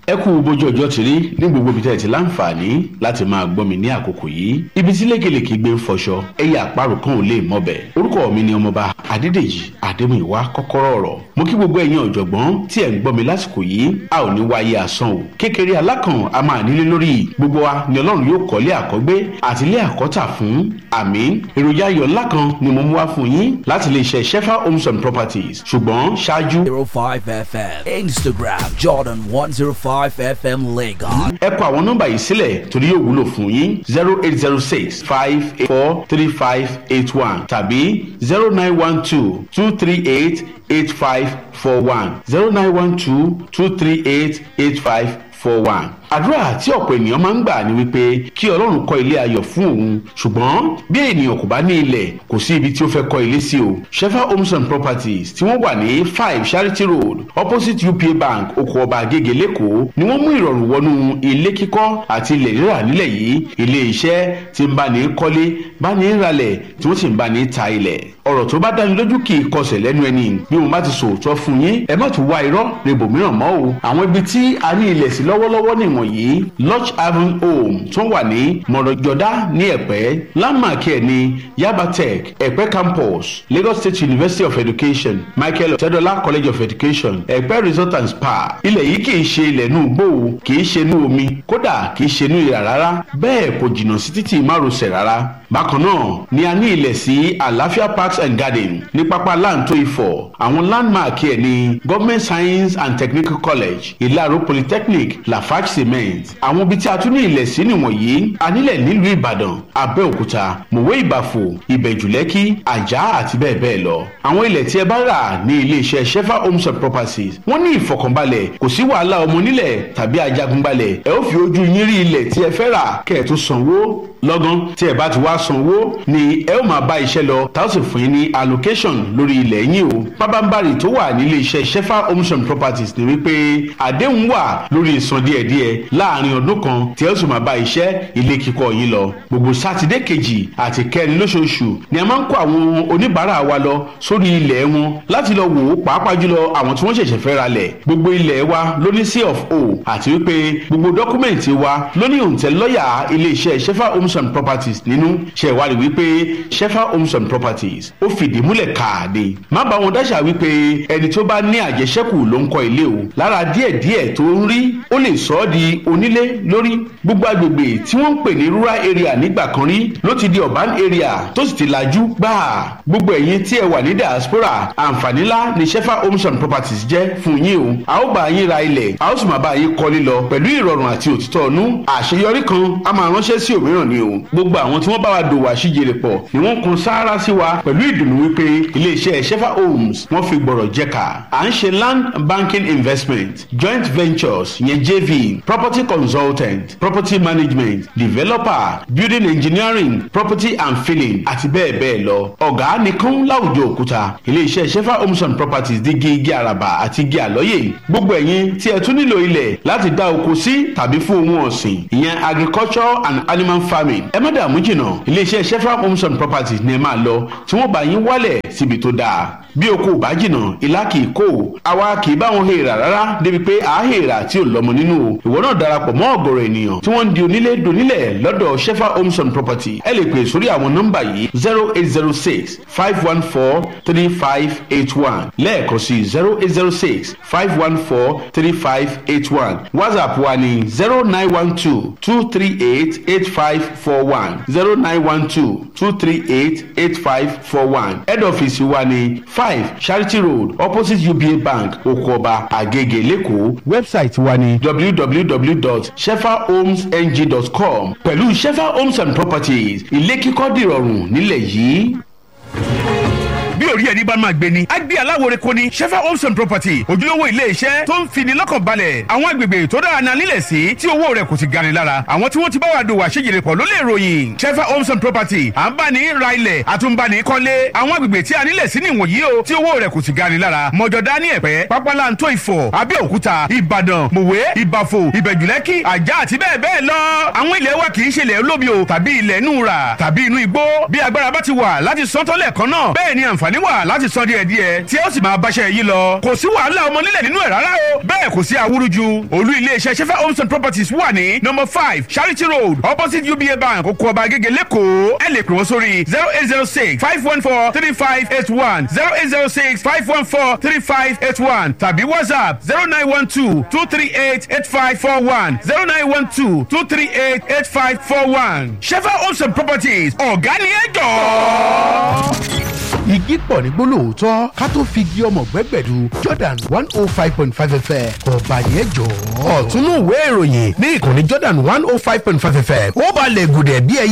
ẹ kú bójú ọjọ́ ti rí ní gbogbo ibi tẹ́ ẹ ti láǹfààní láti máa gbọ́ mi ní àkókò yìí ibi tí lékelèké gbé ń fọṣọ ẹyẹ àparò kan ò lè mọbẹ̀ orúkọ mi ni ọmọba adédèjì adémúyìwá kọ́kọ́rọ́ ọ̀rọ̀ mo kí gbogbo ẹ̀yin ọ̀jọ̀gbọ́n tí ẹ̀ ń gbọ́ mi lásìkò yìí a ò ní wáyé asán o kékeré alákàn a máa nílé lórí gbogbo wa ni ọlọ́run yóò kọ́lé àkọ́gbé àti ilé àkọ́tà fún àmín èròjà ayọ̀ ńlá kan ni mo mú wá fún yín láti lè ṣe shefa homes and properties ṣùgbọ́n ṣáájú 05 FM. Instagram Jordan 105 FM Lagos. ẹ kọ àwọn nọ́mbà yìí sílẹ̀ torí yóò wúlò fún yín zero eight zero six five eight four three five eight one tàbí zero nine one two two three eight eight five four one zero nine one two two three eight eight five four one àdúrà tí ọ̀pọ̀ ènìyàn máa ń gbà ní wípé kí ọlọ́run kọ́ ilé ayọ̀ fún òun ṣùgbọ́n bí ènìyàn kò bá ní ilẹ̀ kò sí ibi tí ó fẹ́ kọ́ ilé sí o shefa homes and properties tí wọ́n wà ní five charity road opposite upa bank oko ọba agége lẹ́kọ̀ọ́ ni wọ́n mú ìrọ̀rùn wọnú ilé kíkọ́ àti ilẹ̀ rírà nílẹ̀ yìí ilé iṣẹ́ tí ń bá ní kọ́lé bá ní ralẹ̀ tí wọ́n sì ń bá ní ta ilẹ̀ ọ̀rọ̀ tó bá dáni lójú kì í kọsẹ̀ lẹ́nu ẹni bí mo bá ti sòótọ́ fún yín ẹ má tún wá irọ́ rebo mìíràn mọ́ o àwọn ibi tí a ní ilẹ̀ sí lọ́wọ́lọ́wọ́ nìwọ̀nyí lodge haven home tó wà ní mọ̀rọ̀jọ́dá ní ẹ̀pẹ́ landmark ẹ̀ ní yaba tech ẹ̀pẹ́ campus lagos state university of education michael ọ̀tẹ́dọ́lá college of education ẹ̀pẹ́ resort and spa ilẹ̀ yìí kì í ṣe ilẹ̀ inú igbó o kì í ṣe inú omi kódà kì í ṣe inú ìrà rárá bẹ́ẹ̀ kò jìnnà sí títì márosẹ̀ rárá bákan náà ni a ní ilẹ̀ sí àlàáfíà parks and garden ní pápá láǹtó ifọ̀ àwọn landmark ẹ̀ ní government science and technical college ìlàró polytechnic lafarge cement àwọn ibi tí a tún ní ilẹ̀ sí nìwọ̀nyí a nílẹ̀ nílùú ìbàdàn abẹ́òkúta mòwe ìbàfò ìbẹ̀jùlẹ́kì àjà àti bẹ́ẹ̀ bẹ́ẹ̀ lọ àwọn ilẹ̀ tí ẹ bá rà ní iléeṣẹ́ shefa homes and properties wọ́n ní ìfọkànbalẹ̀ kò sí wàhálà ọmọ nílẹ̀ tàbí ajagunbalẹ̀ ẹ ó fi ojú yín rí ilẹ̀ tí ẹ fẹ́ rà kẹ́ ẹ tó sanwó lọ́gán tí ẹ bá ti wá sanwó ni ẹ ó máa bá iṣẹ́ lọ tá ó sì fún yín ní allocation lórí ilẹ̀ yín o pábánbárì tó wà nílé iṣẹ́ shefa homes and properties ni wípé àdéhùn wà lórí ìsan díẹ̀díẹ̀ láàrin ọdún kan tí ẹ ó sì máa bá iṣẹ́ ilé kíkọ́ yín lọ gbogbo sátidé kejì àti kẹrin lóṣooṣù ni a máa ń kó àwọn oníbàárà wa lọ sórí ilẹ̀ wọn láti lọ wò ó pàápàá jùlọ àwọn tí wọ́n ṣẹ̀ṣẹ̀ fẹ́ ra lẹ̀ gbogbo ilẹ̀ wa ló ní c of o àti wípé gbogbo dọ́kúmẹ̀ntì wa ló ní òǹtẹ̀ lọ́yà iléeṣẹ́ shefa homes and properties nínú ṣe ìwádìí wípé shefa homes and properties ó fìdí múlẹ̀ káàdé má bá wọn dáṣà wípé ẹni tó bá ní àjẹṣẹ́kù ló ń kọ́ ilé o lára díẹ̀díẹ̀ tó ń rí ó lè sọ ọ́ di onílé lórí gbogbo agbègbè tí wọ́n ń pè ní rural area nígbà kan rí ló ti di urban area tó sì ti lajú gbáà gbogbo ẹ̀yin tí ẹ wà ní diaspora àǹfààní ńlá ni shefa homes and properties jẹ́ fún yín o a ó bá yín ra ilẹ̀ a ó sì máa bá yín kọ́lé lọ pẹ̀lú ìrọ̀rùn àti òtítọ́ ọ̀nú àṣeyọrí kan a máa ránṣẹ́ sí òmíràn ni o gbogbo àwọn tí wọ́n bá wa dòwò àṣìjèrè pọ̀ ni wọ́n kun sáárá sí wa pẹ̀lú ìdùnnú wípé iléeṣẹ́ shefa homes wọ́n fi gbọ̀rọ̀ jẹ́ka à ń ṣe land banking investment joint ventures yẹn jv property consultant property management developer building engineering property and filling àti bẹ́ẹ̀ bẹ́ẹ̀ lọ ọ̀gá nìkan láwùjọ òkúta iléeṣẹ́ shefa homes and properties di igi igi àràbà àti igi àlọ́yè gbogbo ẹ̀yin tí ẹ tún nílò ilẹ̀ láti dá oko sí tàbí fún ohun ọ̀sìn ìyẹn agriculture and animal farming ẹ má dààmú jìnnà iléeṣẹ́ shefa homes and properties ni ẹ máa lọ tí wọ́n bá yín wálẹ̀ síbi tó dáa bí oko ò bá jìnnà ìlà kì í kó o àwa kì í bá wọn hèèrà rárá débi pé à á hèèrà tí ò lọ́mọ nínú o ìwọ náà darapọ̀ mọ́ ọ̀gọ̀rọ̀ ènìyàn tí wọ́n ń di onílé donílẹ̀ lọ́dọ̀ shefa homes and property ẹ lè pè sórí àwọn nọ́mbà yìí zero eight zero six five one four three five eight one lẹ́ẹ̀kan sí zero eight zero six five one four three five eight one whatsapp wa ní zero nine one two two three eight eight five four one zero nine one two two three eight eight five four one head office wa ní five charity road opposite uba bank okoba agege lẹ́kọ̀ọ́ website wa ní www.shefahomesng.com pẹ̀lú shefa homes and properties ilé kíkọ́ dìrọ̀rùn nílẹ̀ yìí bí orí ẹni bá máa gbé ni. a gbé aláwòrán kò ní shefa homes and property ojúlówó ilé iṣẹ́ tó ń fini lọ́kàn balẹ̀ àwọn agbègbè tó dára náà nílẹ̀ sí tí owó rẹ̀ kò sì gani lára àwọn tí wọ́n ti bá wa dòwò àṣejìrè pọ̀ ló lè ròyìn shefa homes and property à ń bá ní ra ilẹ̀ àtúnbani kọ́lé àwọn agbègbè tí a nílẹ̀ sí nìwọ̀nyí o tí owó rẹ̀ kò sì gani lára mọ̀jọ̀dá ní ẹ̀pẹ́ pápálantó ìfọ̀ abẹ́òkúta ìbàdàn mòwe ìbàfò ìbẹ̀jùlẹ́kì àjà àti bẹ́ẹ̀ bẹ́ẹ̀ lọ àwọn ilẹ̀ wa kì í ṣe ilẹ̀ olómi o tàbí ilẹ̀ inú ra tàbí inú igbó bí agbára bá ti wà láti sọ́tọ́lẹ̀ kan náà bẹ́ẹ̀ ni àǹfààní àǹfààní wà láti san díẹ̀ díẹ̀ tí ó sì máa báṣẹ́ yìí lọ kò sí wàhálà ọmọ nílẹ̀ nínú ẹ̀ rárá o bẹ́ẹ̀ kò sí awúrúju olú iléeṣẹ́ sefa homes and properties wà ní number five charity road opposite uba bank oko ọba agége lẹ́kọ̀ọ́ ẹ lè pè wọ́n sórí zero eight zero six five one four three five eight one zero eight zero six five one four three five eight one tàbí whatsapp zero nine one two two three eight eight five four one zero nine one two two three eight eight five four one sefa homes and properties ọ̀gá ni ẹ jọ̀ọ́ igi pọ̀ ní gbólóòótọ́ ká tó fi igi ọmọ gbẹ́gbẹ̀du jordan one oh five point five fm ọba yẹn jọ. ọ̀túnú ìwé ìròyìn ní ìkànnì jordan one oh five point five fm ó balẹ̀ gùdẹ̀ bí ẹyẹ.